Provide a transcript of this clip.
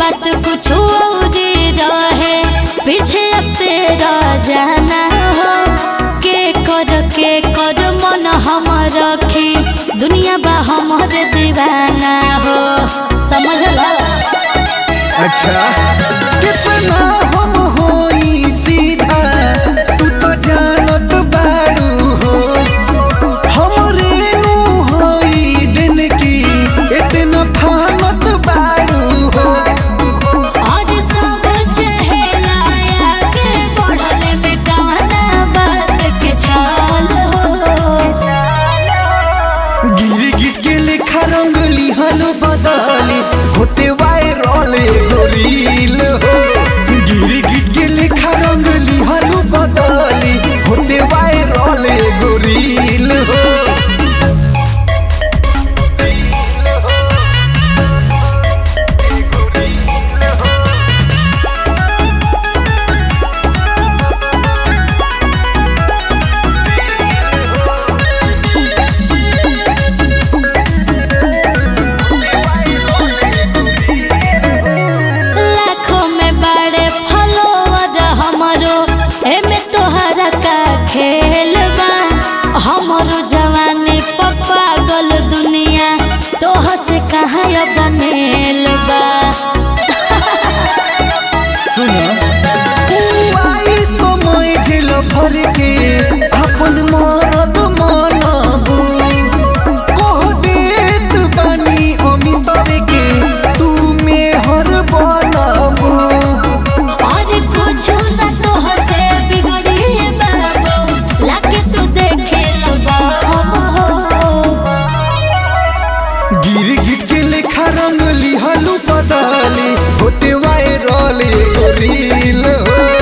बात कुछ और रहे पीछे अब तेरा जाना हो के कर के कर मन हम रखी दुनिया बा हमर दीवाना हो समझला अच्छा कितना हम होई सीधा तू तो जानत बारू हो हमरे नु होई दिन की इतना फानत बारू हो और सब चहेला आगे बढ़ले में कवना बात के छल हो गिर गिट के लेखा रंगली हलो बदली होते वायरल एगो रील हो गिर गिट के लेखा रंगली हलो बदली होते वायरल एगो रील हो लाखों में बड़े फॉलोवर हमरो एमे तोहरा का खेल बा हमरो जवानी पप्पा गल दुनिया तोह से कहाँ अब मेल बा सुना आई समय झेल भर के अपन मरद मनबू कह देत बानी अमिताभ के तू मेहर बनबू और कुछ न तोह से बिगड़ी बाबू लाके तू देखे लबा गिर गिट के लेखा रंगली हलू बदली होते वायरल एगो रील हो